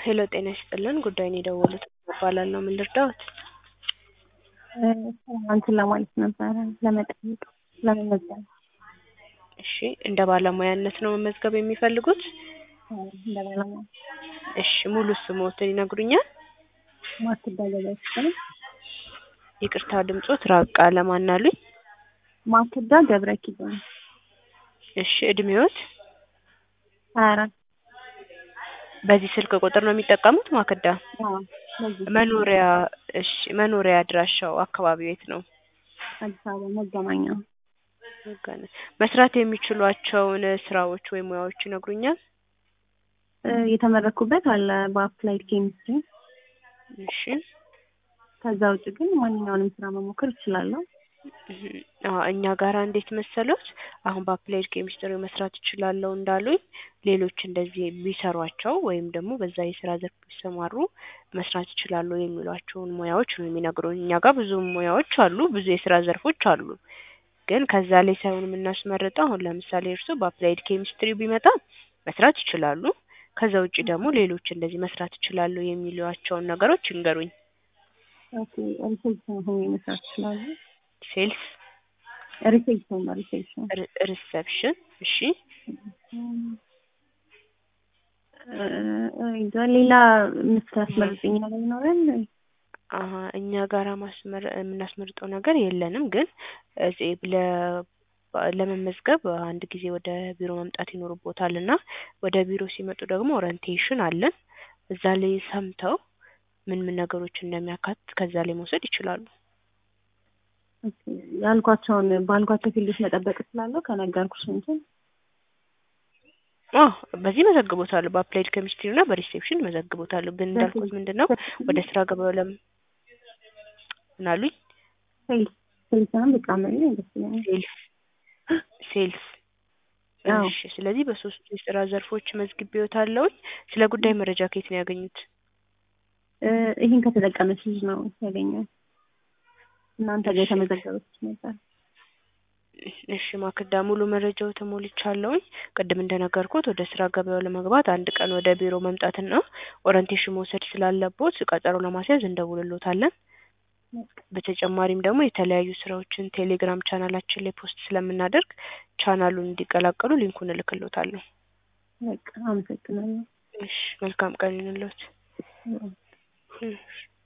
ሄሎ ጤና ይስጥልን ጉዳይን የደወሉት እባላለሁ ምን ልርዳዎት እንትን ለማለት ነበረ ለመጠየቅ ለመመዝገብ እሺ እንደ ባለሙያነት ነው መመዝገብ የሚፈልጉት እንደ ባለሙያ እሺ ሙሉ ስሞትን ይነግሩኛል ማክዳ ገብረ ይቅርታ ድምጾት ራቅ አለ ማን አሉኝ ማክዳ ገብረ ኪዳን እሺ እድሜዎት ሀያ አራት በዚህ ስልክ ቁጥር ነው የሚጠቀሙት ማክዳ አዎ በዚህ መኖሪያ እሺ መኖሪያ አድራሻው አካባቢው የት ነው አዲስ አበባ መገናኛ መገናኛ መስራት የሚችሏቸውን ስራዎች ወይም ሙያዎች ይነግሩኛል እ የተመረኩበት አለ በአፕላይድ ኬሚስትሪ እሺ ከዛ ውጭ ግን ማንኛውንም ስራ መሞከር እችላለሁ እህ አዎ እኛ ጋራ እንዴት መሰሎት አሁን በአፕላይድ ኬሚስትሪ መስራት እችላለሁ እንዳሉኝ ሌሎች እንደዚህ ቢሰሯቸው ወይም ደግሞ በዛ የስራ ዘርፍ ቢሰማሩ መስራት ይችላሉ የሚሏቸውን ሙያዎች ነው የሚነግሩን እኛ ጋር ብዙ ሙያዎች አሉ ብዙ የስራ ዘርፎች አሉ ግን ከዛ ላይ ሳይሆን የምናስመርጠው አሁን ለምሳሌ እርስዎ በአፕላይድ ኬሚስትሪ ቢመጣ መስራት ይችላሉ ከዛ ውጭ ደግሞ ሌሎች እንደዚህ መስራት ይችላሉ የሚሏቸውን ነገሮች ይንገሩኝ ኦኬ ሪሴፕሽን ሆኜ መስራት እችላለሁ ሴልስ ሪሴፕሽን ነው ሪሴፕሽን ሪሰፕሽን እሺ እንጃ ሌላ የምታስመርጥኝ ነገር ይኖራል አሀ እኛ ጋራ ማስመር የምናስመርጠው ነገር የለንም ግን እዚህ ለ ለመመዝገብ አንድ ጊዜ ወደ ቢሮ መምጣት ይኖርቦታል እና ወደ ቢሮ ሲመጡ ደግሞ ኦሪንቴሽን አለን እዛ ላይ ሰምተው ምን ምን ነገሮች እንደሚያካትት ከዛ ላይ መውሰድ ይችላሉ ኦኬ ያልኳቸውን ባልኳቸው ፊልዶች መጠበቅ እችላለሁ ከነገርኩሽ እንትን አዎ በዚህ መዘግቦታለሁ በአፕላይድ ኬሚስትሪ እና በሪሴፕሽን መዘግቦታለሁ ግን እንዳልኩት ምንድን ነው ወደ ስራ ገበያው ለም ምን አሉኝ ሴልስ ሴልስንም ብቃመልኝ ደስ ይለኛል ሴልስ ሴልስ አዎ እሺ ስለዚህ በሶስቱ የስራ ዘርፎች መዝግቤዎታለሁኝ ስለ ጉዳይ መረጃ ከየት ነው ያገኙት እ ይሄን ከተጠቀመች ልጅ ነው ያገኘው እናንተ ጋር የተመዘገበች ነበር እሺ ማክዳ ሙሉ መረጃው ተሞልቻለሁኝ ቅድም እንደነገርኩት ወደ ስራ ገበያው ለመግባት አንድ ቀን ወደ ቢሮ መምጣትና ኦሪንቴሽን መውሰድ ስላለቦት ቀጠሮ ለማስያዝ እንደውልሎታለን በተጨማሪም ደግሞ የተለያዩ ስራዎችን ቴሌግራም ቻናላችን ላይ ፖስት ስለምናደርግ ቻናሉን እንዲቀላቀሉ ሊንኩን እልክሎታለሁ በቃ አመሰግናለሁ እሺ መልካም ቀን ይሁንልዎት እሺ